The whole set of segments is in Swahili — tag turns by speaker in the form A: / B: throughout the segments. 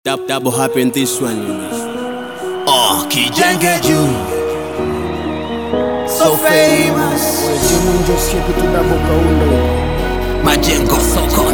A: Dab, double happen this one, you know.
B: Oh, kijenge juu
C: so famous
D: Jimunjo siku tudabo kaundo
B: majengo sokoni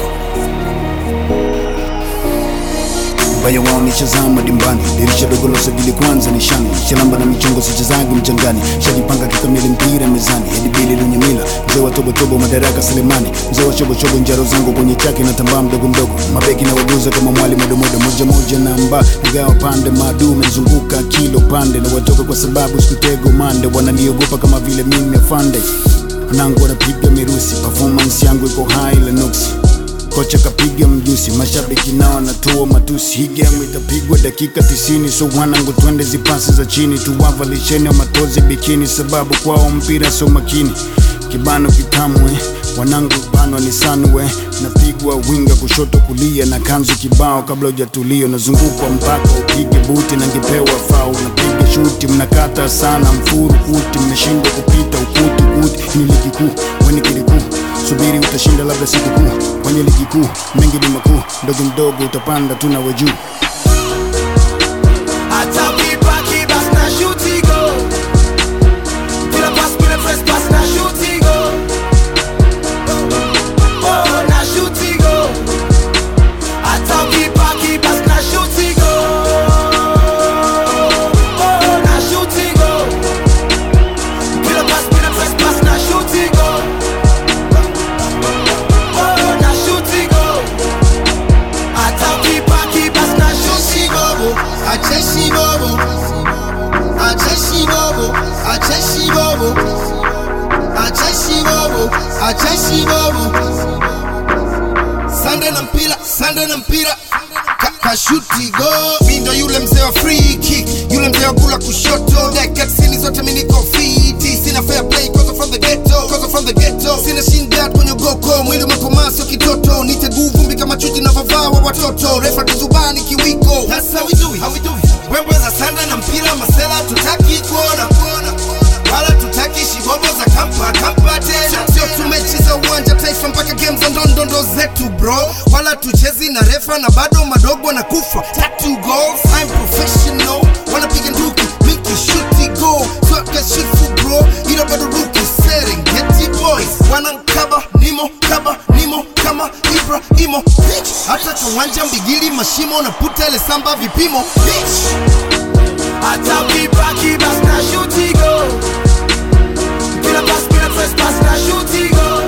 D: mbaya wao nishazama dimbani dirisha dogo la usajili kwanza nishani shalamba na michongo sichezagi mchangani shajipanga kikamili mpira mezani edibili lunyamila mzee wa tobotobo madaraka selemani mzee wa chobochobo njaro zangu kwenye chake na tambaa mdogo mdogo mabeki na waguza kama mwali modomodo moja moja namba nagawa pande madu mezunguka kilo pande na watoka kwa sababu sikutego mande wananiogopa kama vile mimi afande wanangu wanapiga mirusi performance yangu iko high la nuksi kocha kapiga mjusi mashabiki nao wanatoa matusi hii game itapigwa dakika 90 so wanangu twende zipasi za chini tuwavalisheni wa matozi bikini sababu kwao mpira so makini kibano kitamwe wanangu banwa ni sanwe napigwa winga kushoto kulia na kanzu kibao kabla hujatulio nazungukwa mpaka upige buti na ngepewa fau napiga shuti mnakata sana mfuru kuti mmeshindwa kupita ukuti kuti ni ligi kuu weni kilikuu subiri utashinda labda siku kuu kwenye ligi kuu mengi ni makuu mdogo mdogo utapanda tu nawe juu
C: hata ukibaki basi na shuti go kila pass kule press pass na shuti go oh na shuti go hata ukibaki basi na shuti go oh na shuti go kila pass kule press pass na shuti go oh na shuti go hata ukibaki basi na shuti go
E: Acheshi bobo, acheshi bobo, acheshi bobo, acheshi bobo, acheshi bobo. Sande na mpira, sande na mpira Ka- kashuti go mi ndo yule mzee wa free kick yule mzee wa kula kushoto dakika tisini zote mi niko fiti sina fair play cause I'm from the ghetto cause I'm from the ghetto sina shinda kwenye goko mwili umekomaa sio kitoto niteguu vumbi kama chuji na vavaa wa watoto refa kizubani kiwiko that's how we do it how we do it wembe za sanda na mpira masela tutaki kuona kuona wala tutaki shibobo za kampa kampa tena sio tumecheza uwanja taifa mpaka game za ndondondo zetu bro wala tuchezi na refa na bado madogo na kufa tatu goals I'm professional wanapiga nduki miki shuti go soka shifu bro ila bado ruki Serengeti boys wanankaba nimo kaba nimo kama Ibrahimo bitch hata kiwanja mbigili mashimo na puta ile samba vipimo bitch
C: hata ukibaki basi na shuti go kila pass kila press pass na shuti go